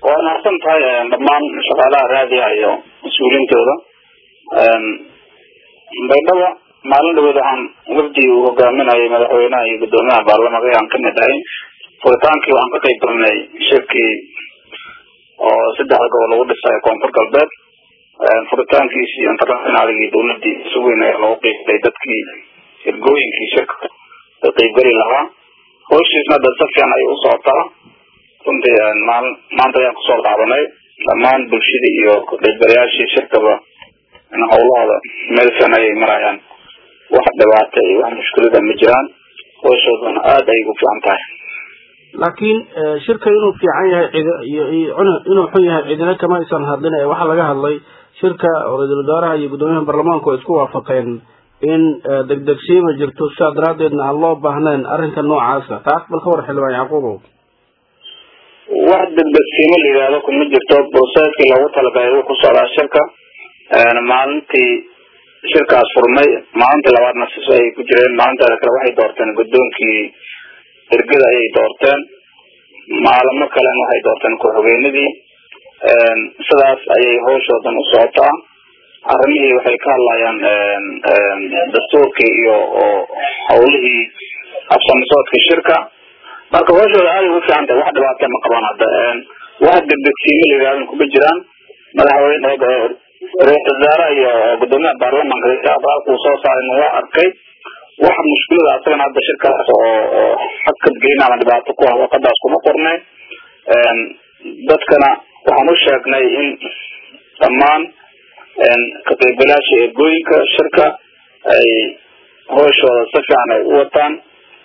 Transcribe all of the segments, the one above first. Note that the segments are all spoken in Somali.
waa mahadsan tahay dhammaan shaqaalaha raadiga iyo mas-uuliintooda baydhaba maalin dhaweed waxaan wafdi uu hogaaminayay madaxweynaha iyo guddoomiyaha baarlamanka ayaan kamid ahay furitaankii waxaan ka qayb galnay shirkii oo saddexda gobol lagu dhisay koonfur galbeed furitaankiisii internationaalgii dawladii isu weyn ayaa lagu qiibtay dadkii ergooyinkii shirka ka qaybgeli lahaa hawshiisna dad si fiican ayay u socotaa runtii maal maanta ayaan kusoo laabanay dhammaan bulshadii iyo kaqaybgalayaashii shirkaba hawlahooda meel fiican ayay marayaan wax dhibaata iyo wax mushkilada ma jiraan hawshoodana aada ayay u fiican tahay laakiin shirka inuu fiican yahay cid iyo inuu xun yahay cidina kama aysan hadlin ee waxaa laga hadlay shirka ra-iisul wasaaraha iyo guddoomiyaha baarlamaanku ay isku waafaqeen in degdegsiima jirto sidaa daraadeedna aan loo baahnayn arrinka noocaasa taas bal ka war xildhibaan yacquubow wax degdegsiimo la yidhaahdo kuma jirto broseeskii loogu talagalay wuu ku socdaa shirka maalintii shirkaas furmay maalintii labaadna sis ay ku jireen maalinteeda kale waxay doorteen guddoonkii ergada ayay doorteen maalimo kalena waxay doorteen ku-xigeenadii sidaas ayay hawshoodan u socotaa arrimihii waxay ka hadlayaan dastuurkii iyo oo hawlihii habsamisoodka shirka marka hawshooda aaday ugu fiican tahay wax dhibaata ma qabaan hadda wax degdegsiimo la yidhahdan kuma jiraan madaxweyne ra-isul wasaaraha iyo guddoomiyaha baarlamanka halkuu soo saaray waa arkay wax mushkilada asagana hadda shirkaas oo oo xadkad gelin ama dhibaato ku ah warqadaas kuma qornay dadkana waxaan u sheegnay in dhammaan ka qaybgalayaasha ergooyinka shirka ay hawshooda si fiican ay u wataan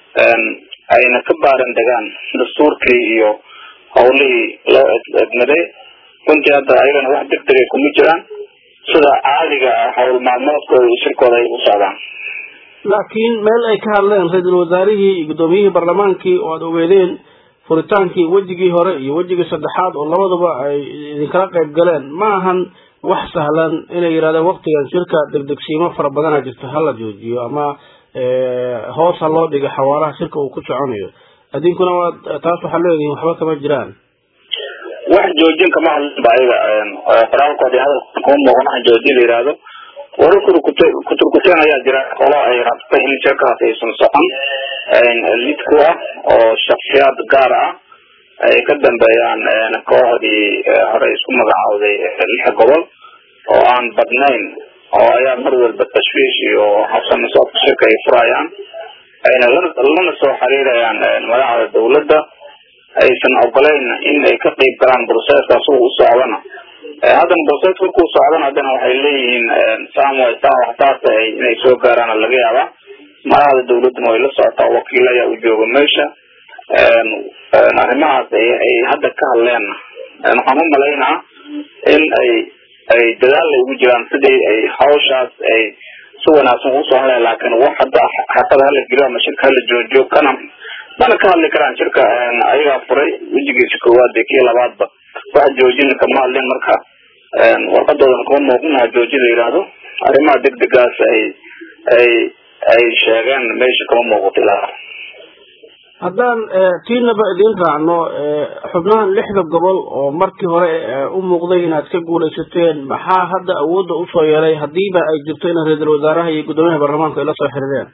ayna ka baaran degaan dastuurkii iyo hawlihii loo edmaday runtii hadda ayagana wax degdegay kuma jiraan sida caadiga ah hawl maalmoodkooda iyo shirkooda ay u socdaan laakiin meel ay ka hadleen ra-iisul wasaarihii iyo guddoomiyihii baarlamaankii oo aada ogeedeen furitaankii wejigii hore iyo wejigii saddexaad oo labadaba ay idinkala qayb galeen ma ahan wax sahlan inay yidhahdeen waktigan shirka degdegsiimo fara badana jirta hala joojiyo ama hoos ha loo dhiga xawaalaha shirka uu ku soconayo adinkuna waa taas waxaa leedihin waxba kama jiraan wax joojin kama hadlinba ayaga qoraalkoodi hadalka kuma muuqan wax joojin la yihahdo wara kuturkuteen ayaa jira qolo ay rabtay in shirkaas aysan socon lid ku ah oo shaksiyaad gaar ah ay ka dambeeyaan kooxdii hore isku magacaawday lix gobol oo aan badnayn oo ayaa mar walba tashwiish iyo habsamisoodka shirka ay furayaan ayna lana soo xiriirayaan madaxda dawladda aysan ogolayn in ay ka qeyb galaan broseskaas uu u socdana haddana broseska markuu socdana haddana waxay leeyihiin samway saa waxtaasa inay soo gaaraan laga yaabaa madaxda dawladduna way la socotaa wakiil ayaa u jooga meesha arrimahaas ay hadda ka hadleenna waxaan u malaynaa in ay ay dadaal ay ugu jiraan sidii ay hawshaas ay si wanaagsan usoo hadleen laakiin wax hadda xaqada hala geliyo ama shirka hala joojiyo kana mana ka hadli karaan shirka ayagaa furay wejigiisa koowaad iyo kii labaadba wax joojina kama hadlin marka warqadoodana kuma muuqinaha joojin la yidhaahdo arrimaha degdegaas ay ay ay sheegeen meesha kama muuqato ilaa haddaan tiinaba idiin raacno xubnahan lixda gobol oo markii hore u muuqday inaad ka guulaysateen maxaa hadda awoodda usoo yeelay hadiiba ay jirto in ra-iisul wasaaraha iyo guddoomiyaha baarlamaanku ay la soo xiriireen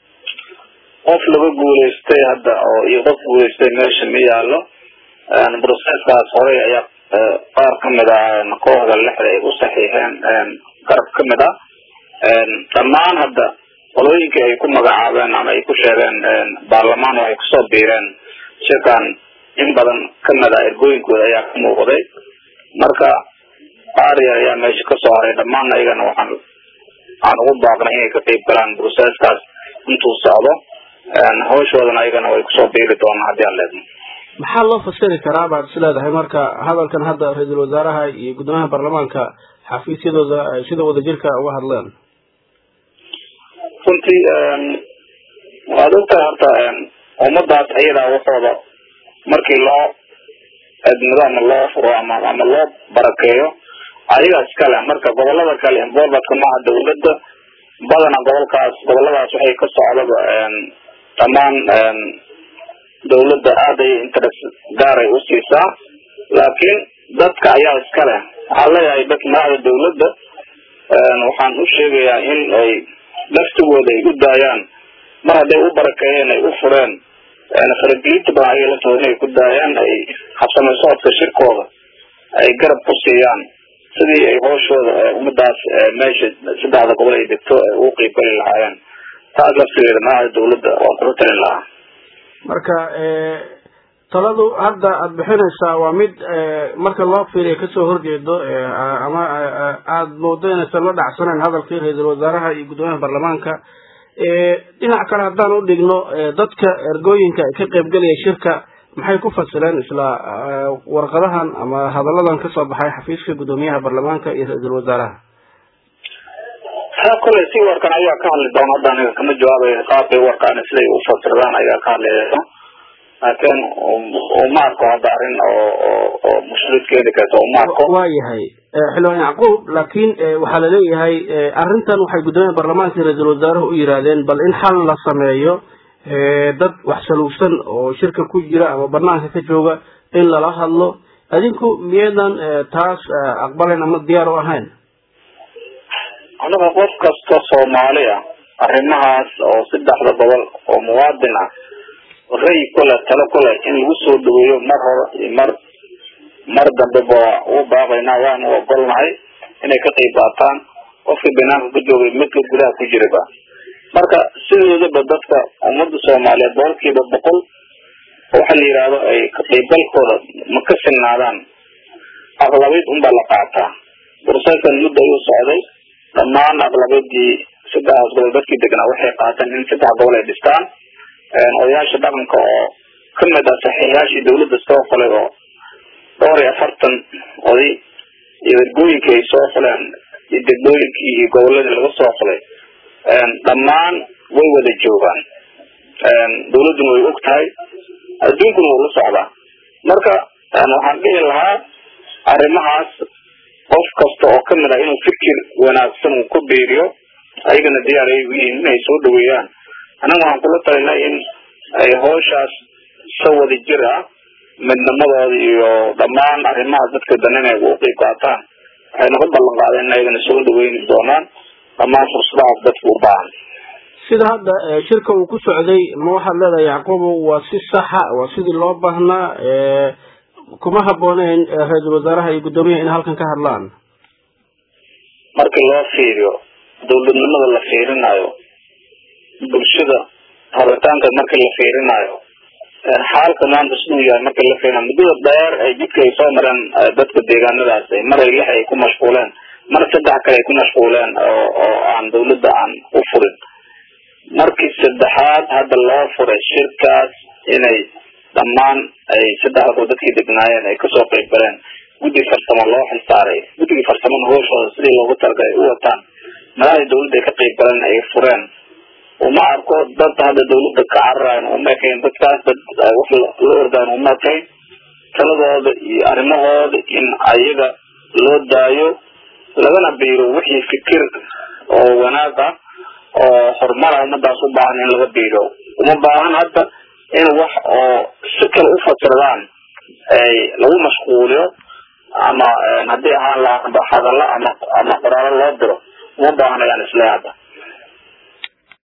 qof laga guulaystay hadda oo iyo qof guulaystay meesha ma yaalo broseskaas horey ayaa qaar kamid ah kooxda lixda ay u saxiixeen garab kamid ah dhammaan hadda qolooyinkii ay ku magacaabeen ama ay ku sheegeen baarlamaan waxay kusoo biireen shirkan in badan kamid ah ergooyinkooda ayaa ka muuqday marka aria ayaa meesha kasoo haray dhammaan ayagana waxaan waxaan ugu baaqnay inay ka qeyb galaan broseskaas intuu socdo hawshoodana ayagana way kusoo biiri doonaan haddii aan leedno maxaa loo fasiri karaa baad is leedahay marka hadalkan hadda ra-iisul wasaaraha iyo guddoomiyaha baarlamaanka xafiisyadooda ay sida wadajirka uga hadleen runtii waad ogtahay horta ummadaas ayadaa waxooda markii loo edmado ama loo furo ama ama loo barakeeyo ayagaas kale marka gobolada kale involvadka maaha dawladda badana gobolkaas goboladaas waxay ka socdaba dhammaan dawladda aad ay interest gaaray usiisaa laakiin dadka ayaa iska leh waxaan leeyahay dadka madaxda dawladda waxaan u sheegayaa in ay laftigooda ay u daayaan mar hadday u barakeeyeen ay u fureen faragelinta badan ayaga laftooda inay ku daayaan ay habsame socodka shirkooda ay garab ku siiyaan sidii ay hooshooda ummadaas meesha saddexda gobol ay degto ay ugu qiibgali lahaayeen taas laftigeeda madaxda dawladda waan kula talin lahaa marka taladu hadda aada bixinaysaa waa mid marka loo fiiriya kasoo horjeedo ama aada moodo inaysan la dhacsaneyn hadalkii ra-iisul wasaaraha iyo guddoomiyaha baarlamaanka dhinac kale haddaan u dhigno dadka ergooyinka ka qaybgelaya shirka maxay ku fasileen isla warqadahan ama hadalladan kasoo baxay xafiiska guddoomiyaha baarlamaanka iyo ra-iisul wasaaraha taa koley si warkan ayaa ka hadli doona hadda aniga kama jawaabayo qaabkay warkaan siday u fasirdaan ayaa ka hadlaysa laakiin uma arko hadda arrin oo oo oo mushkilad keeni karta uma arko waa yahay xildhibaan yacquub laakiin waxaa laleeyahay arrintan waxay guddoomiyaha baarlamaanka iyo ra-iisul wasaaruhu u yidhaahdeen bal in xal la sameeyo dad wax saluugsan oo shirka ku jira ama banaanka ka jooga in lala hadlo adinku miyadan taas aqbalayn ama diyaar u ahayn aniga qof kasta soomaali ah arrimahaas oo saddexda gobol oo muwaadin ah ray kule talo kule in lagu soo dhaweeyo mar hore iyo mar mar dambe ba ugu baaqaynaa waanu ogolnahay inay ka qayb qaataan qofkii banaanka ku joogay midka gudaha ku jiraba marka sidoodaba dadka ummadda soomaaliyeed boqolkiiba boqol waxa la yidhaahdo ay ka qaybgalkooda ma ka sinnaadaan aqlabeyd unbaa la qaataa bursakan muddo ayuu socday dhammaan aqlabadii saddexdaas gobol dadkii degnaa waxay qaateen in saddex gobol ay dhistaan odayaasha dhaqanka oo kamid ah saxiixyaashii dawladda soo fulay oo dhowr iyo afartan oday iyo ergooyinkii ay soo fuleen iyo degmooyinkii iyo goboladii laga soo fulay dhammaan way wada joogaan dawladduna way og tahay adduunkuna wuu la socdaa marka waxaan dhihi lahaa arrimahaas qof kasta oo kamid ah inuu fikir wanaagsan uu ku biiriyo ayagana diyaar ay yihiin inay soo dhaweeyaan anaga waxaan kula talinay in ay hooshaas sa wada jir ah midnimadooda iyo dhammaan arrimaha dadka danin ay ugu qeyb qaataan waxayna ku ballan qaadeen in ayagana soo dhaweyni doonaan dhammaan fursadahaas dadka u baahan sida hadda shirka uu ku socday ma waxaad leedahay yacquubo waa si saxa waa sidii loo baahnaa kuma habooneyn ra-iisul wasaaraha iyo guddoomiyaha in halkan ka hadlaan markii loo fiiriyo dawladnimada la fiirinayo bulshada rabitaanka markii la fiirinayo xaalka maanta siduu yahay markii la fiirinayo muddada dheer ay jidka ay soo mareen dadka deegaanadaas mar ay lix ay ku mashquuleen mar saddex kale ay ku mashquuleen oo oo aan dawladda aan u furin markii saddexaad hadda loo furay shirkaas inay dhammaan ay saddexda goo dadkii degnaayeen ay kasoo qeyb galeen guddi farsamo loo xilsaaray guddigii farsamada hooshooda sidii loogu talagalay ay u wataan madaxdii dawladda ay ka qeyb galeen ay fureen uma arko dad hadda dawladda ka cararayan uma ekayn dadkaas dad wax la ordayan uma ekayn taladooda iyo arrimahooda in ayaga loo daayo lagana biiro wixii fikir oo wanaag ah oo horumara ummadaas u baahan in laga biiro uma baahan hadda in wax oo si kale u fasirdaan ay lagu mashquuliyo ama haddii ahaan lahaa hadallo ama ama qoraalo loo diro uma baahan ayaan isleehay hadda